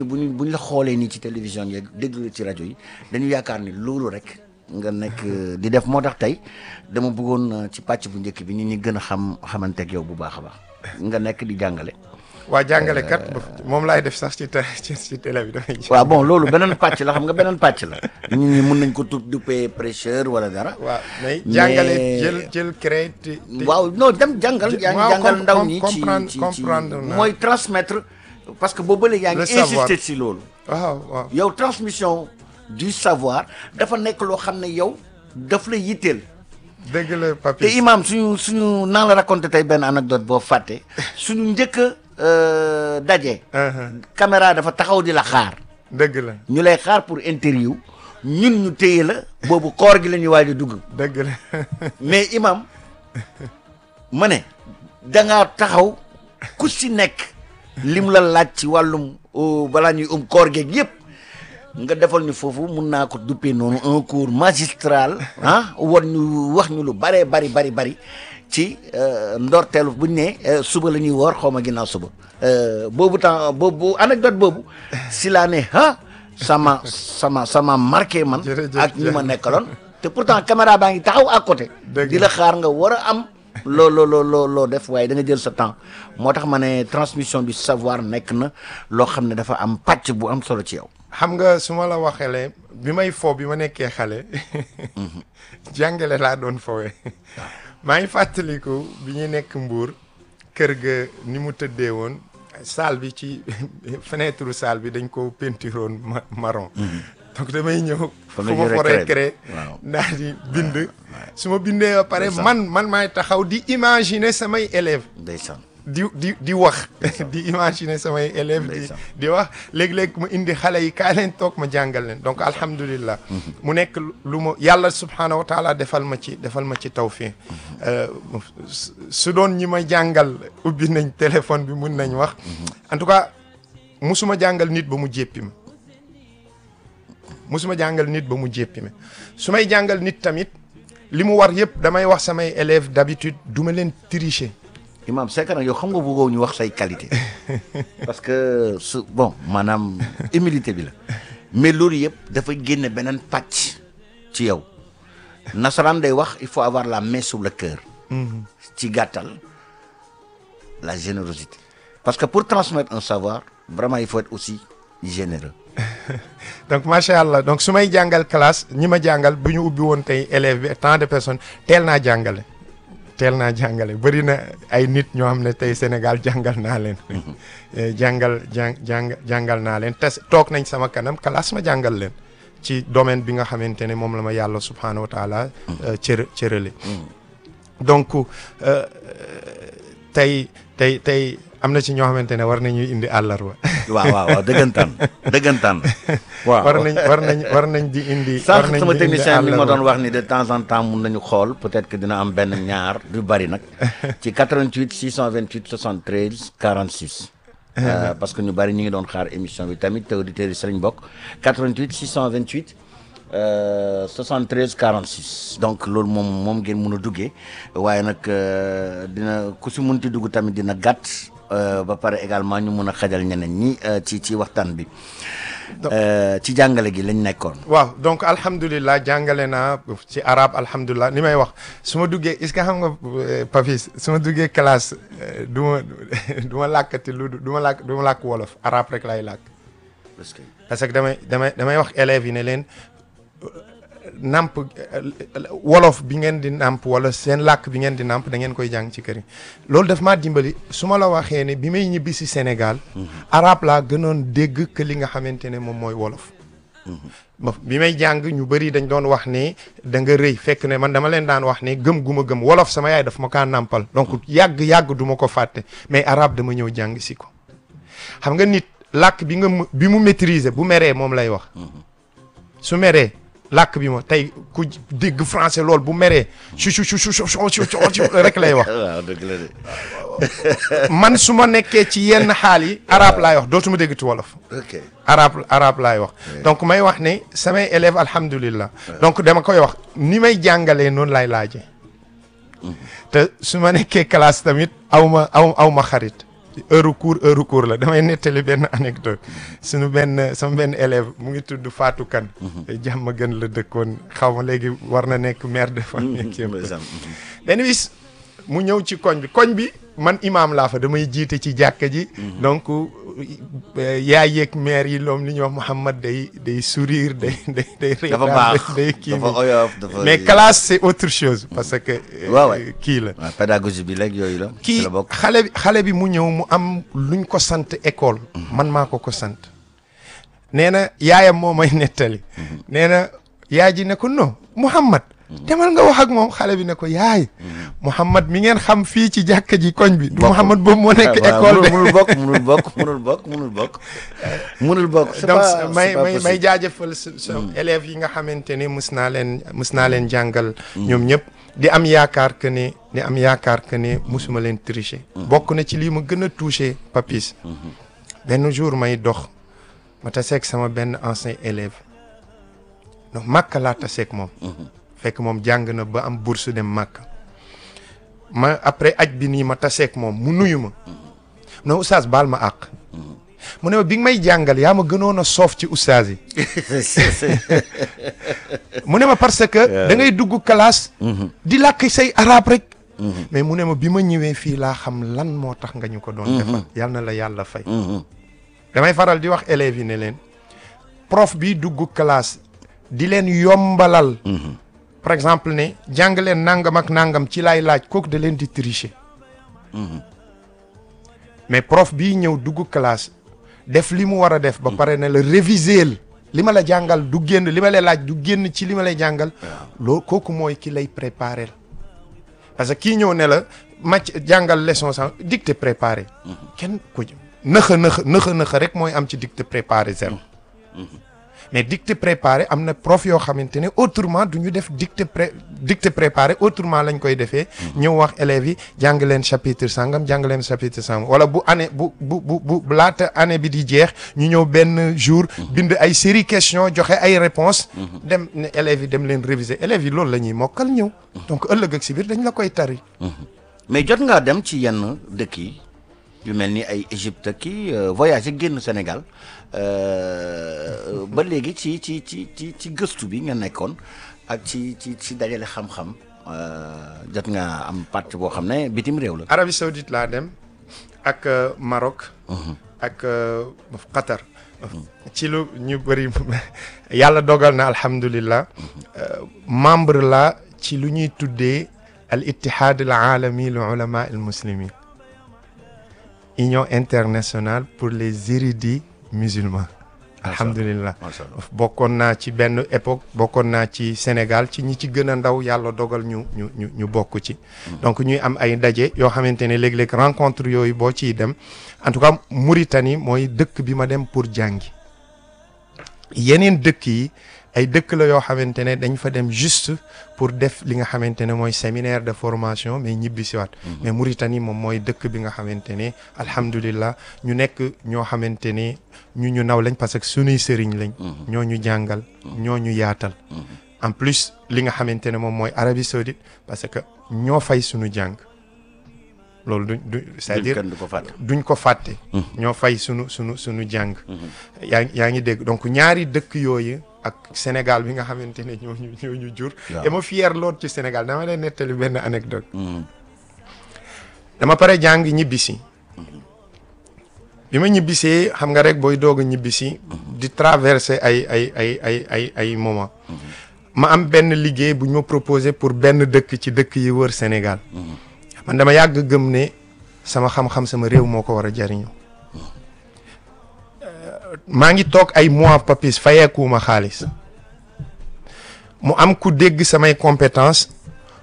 bu ñu bu ñu la xoolee nii ci télévision yeeg déglu ci rajo yi dañu yaakaar ni loolu rek nga nekk di def moo tax tey dama bëggoon ci pàcc bu njëkk bi nit ñi gën a xam xamanteeg yow bu baax a baax nga nekk di jàngale. waa jàngale kat moom laay def sax ci ci ci télé bi damay. waaw bon loolu beneen pàcc la xam nga beneen pàcc la. nit ñi mën nañ ko tudd duppee prêcheur wala dara. waaw mais jàngale jël jël créé. waaw non dem jàngal. yaa ngi jàngal ndaw ñi ci ci ci comprendre mooy transmettre. parce que boobu ba léegi yaa ngi insister ci loolu. waaw waaw yow transmission du savoir dafa nekk loo xam ne yow daf la yitteel. dëgg la papi te imam suñu suñu naa la raconté tey benn anecdote boo fàtte suñu njëkk a daje. caméra dafa taxaw di la xaar. dëgg la ñu lay xaar pour interview ñun ñu téye la boobu koor gi la ñuy waaj a dugg. dëgg la mais imam ma ne da ngaa taxaw ku si nekk lim la laaj ci wàllum balaa ñuy um koor geeg yëpp. nga defal ñu foofu mun naa ko duppee noonu un cours magistral ah war ñu wax ñu lu bëree bari bari bari ci ndorteelu buñ ne suba la ñuy woor xaw ma ginnaaw suba boobu temps boobu anecdote boobu si laa ne ah sama sama sama marqué man ak ñi ma nekkaloon te pourtant caméra baa ngi taxaw à côté di la xaar nga war a am loo loo loo loo def waaye da nga jël sa temps moo tax ma ne transmission du savoir nekk na loo xam ne dafa am pàcc bu am solo ci yow xam nga su ma la waxeele bi may fo bi ma nekkee xale jàngale laa doon fowee maa ngi fàttaliku bi ñu nekk mbuur kër ga ni mu tëddee woon salle bi ci fenêtre salle bi dañ ko peinturoon marron donc damay ñëw fu ma foree cré daal di bind su ma bindee ba pare man man maay taxaw di imaginer samay élèves ndeysaan di di di wax di imaginer samay élèves di di wax léeg-léeg ma indi xale yi kaay leen toog ma jàngal leen donc alhamdulilah mu nekk lu ma yàlla subhaanahu wa taala defal ma ci defal ma ci tawfiq su doon ñi ma jàngal ubbi nañ téléphone bi mun nañ wax en tout cas musuma jàngal nit ba mu jéppi ma musuma jàngal nit ba mu jéppi ma su may jàngal nit tamit li mu war yëpp damay wax samay élèves d'habitude du ma leen tricher imam c'est que nag yow xam nga bëggoo ñu wax say qualité parce que su bon maanaam humilité bi la mais loolu yëpp dafa génne beneen pàcc ci yow nasaraan day wax il faut avoir la main sur le cœur ci gàttal la générosité parce que pour transmettre un savoir vraiment il faut être aussi généreux donc macha allah donc su may jàngal classe ñi ma jàngal bu ñu ubbi woon tey élève bi tant de personnes teel naa jàngale teel naa jàngale bëri na ay nit ñoo xam ne tey Sénégal jàngal naa leen jàngal jàng jàng jàngal naa leen te toog nañ sama kanam classe ma jàngal leen ci domaine bi nga xamante ne moom la ma yàlla subhaanahu wa taala cër cërale donc tey tey tey am na ci ñoo xamante ne war nañuy indi àllarba waaw waaw waaw dëggantaan dëggantaan waaw war nañ war nañ war nañ di indi war sànq nañ sama di indi technicien bi ma àllarba. doon wax ni de temps en temps mun nañu xool peut-être que dina am benn ñaar du bari nag ci 88 628 73 46 Euh, parce que ñu bari ñu ngi doon xaar émission bi tamit te auditeurs yi si lañ bokk 88 628 euh, 73 46 donc loolu moom moom ngeen mun a duggee waaye nag euh, dina ku si munti dugg tamit dina gàtt euh, ba pare également ñu mun a xajal ñeneen ñi euh, ci ci waxtaan bi Euh, ci jàngale gi lañ nekkoon waaw donc alhamdulilah jàngale naa ci arabe alhamdulilah ni may wax su ma duggee est-ce que xam nga euh, Papis su ma duggee classe euh, du ma du ma làkkati lu du ma làkk du ma làkk wolof arabe rek lay làkk parce que parce que damay damay damay wax élèves yi ne leen namp wolof bi ngeen di namp wala seen làkk bi ngeen di namp da ngeen koy jàng ci kër yi loolu daf maa dimbali su ma la waxee ne bi may ñibbi si Sénégal arabe laa gënoon dégg que li nga xamante ne moom mooy wolof ma bi may jàng ñu bëri dañ doon wax ne da nga rëy fekk ne man dama leen daan wax ne gëm gu ma gëm wolof sama yaay daf ma kaa nàmpal donc yàgg-yàgg du ma ko fàtte mais arabe dama ñëw jàng si ko xam nga nit làkk bi nga mu- bi mu maîtriser bu meree moom lay wax su meree làkk bi ma tey ku dégg français lool bu meree su su su su su su su rek lay wax waaw dëgg la de man su ma nekkee ci yenn xaal yi arabe laay wax dootuma déggati wolof ok arabe arabe laay wax donc may wax ne samay élèves alhamdulillah donc dama koy wax ni may jàngalee noonu laay laajee te su ma nekkee classe tamit aw ma aw aw ma xarit heure cours heure cours la damay nettali benn anecdote suñu benn sama benn élève mu ngi tudd Fatou Kane jàmm gën la dëkkoon xaw ma léegi war na nekk mère de famille ak yëpp. ndeysaan. benn bis mu ñëw ci koñ bi koñ bi man imaam laa fa damay jiite ci jàkka ji donc euh, yaay yeeg maire yi loom li ñuy wax Mouhamad day day sourire day day day dafa reetaan, baax day kii dafa nii. oyof dafa mais classe c'est autre chose parce que euh, Ouais, ouais. kii la waaw pédagogie bi léegi yooyu la ci kii la bokk xale bi xale bi mu ñëw mu am luñ ko sant école man maa ko ko sant nee na yaayam moo may nettali nee na yaay ji ne ko non Mouhamad demal nga wax ak moom xale bi ne ko yaay Mouhamad mi ngeen xam fii ci jàkka ji koñ bi du Bokkul. Mouhamad boobu moo nekk waaw, école de munul bokk munul bokk munul bokk munul bokk munul bokk c'est donc pas may c'est pas may may possible. jaajëfal sa sa élèves yi nga xamante ne mus naa leen mus naa leen jàngal ñoom ñëpp di am yaakaar que ne di am yaakaar que ne musuma leen tricher bokk na ci lii ma gën a touché papis benn jour may dox ma taseeg sama benn ancien élève donc màkk laa taseeg moom fekk moom jàng na ba am bourse dem màkk ma après aj bi nii ma taseeg moom mu nuyu ma non oustaz baal ma àq mu ne ma bi nga may jàngal yaa ma gënoon a soof ci oustaz yi mu ne ma parce que da ngay dugg classe di làkk say arab rek mais mu ne ma bi ma ñëwee fii laa xam lan moo tax nga ñu ko doon defal yal na la yàlla fay damay faral di wax élèves yi ne leen prof bi dugg classe di leen yombalal par exemple ne jàng leen nangam ak nangam ci laay laaj kooku da leen di tricher mais prof bii ñëw dugg classe def li mu war a def ba pare ne la réviser li ma la jàngal du génn li ma lay laaj du génn ci li ma lay jàngal loo kooku mooy ki lay préparer parce que kii ñëw ne la màcc jàngal leçon sax dictée préparé kenn ko nëxa nëxa nëxa nëxa rek mooy am ci dictée préparé zéro mais dictée préparé am na prof yoo xamante ne autrement du ñu def dictée pré dictée préparé autrement lañ koy defee ñëw wax élèves yi jàng leen chapitre sangam jàng leen chapitre sangam wala bu année bu bu bu bu laata année bi di jeex ñu ñëw benn jour bind ay série question joxe ay réponses dem ne élèves yi dem leen réviser élèves yi loolu la ñuy mokkal ñëw donc ëllëg ak si biir dañ la koy tari mais jot ngaa dem ci yenn dëkk yi yu mel ni ay Égypte kii voyage génn Sénégal ba léegi ci ci ci ci ci gëstu bi nga nekkoon ak ci ci ci dajale xam-xam jot nga am partie boo xam ne bitim réew la. Arabie Saoudite laa dem ak Maroc. ak Qatar. ci lu ñu bëri yàlla dogal na alhamdulillah membre la ci lu ñuy tuddee al ittihad al alami li ulama al muslimin union internationale pour les érudits musulmans alhamdulillah bokkoon naa ci benn époque bokkoon naa ci Sénégal ci ñi ci gën a ndaw yàlla dogal ñu ñu ñu ñu bokk ci donc ñuy am ay ndaje yoo xamante ne léeg-léeg rencontre yooyu boo ciy dem en tout cas Mauritanie mooy dëkk bi ma dem pour jàngi yeneen dëkk yi ay dëkk la yoo xamante ne dañ fa dem juste pour def li nga xamante ne mooy séminaire de formation mais ñibbi siwaat mais Mauritanie moom mooy dëkk bi nga xamante ne alhamdulillah ñu nekk ñoo xamante ne ñu ñu naw lañ parce que sunuy sëriñ lañ ñoo ñu jàngal ñoo ñu yaatal en plus li nga xamante ne moom mooy Arabie Saoudite parce que ñoo fay sunu jàng loolu duñ du c'est-à-dire duñ ko fàtte ñoo fay sunu sunu sunu jàng yaa yaa ngi dégg donc ñaari dëkk yooyu ak Sénégal bi nga xamante ne ñoo ñu ñoo ñu jur et ma fier lool ci Sénégal dama lay nettali benn anecdote dama pare jàng ñibbisi bi ma ñibbisee xam nga rek booy doog a ñibbisi di traverser ay ay ay ay ay ay moment ma am benn liggéey bu ñu ma proposé pour benn dëkk ci dëkk yi wër Sénégal man dama yàgg gëm ne sama xam-xam sama réew moo ko war a jariñoo maa ngi toog ay mois papis fayeekuuma xaalis mu am ku dégg samay compétence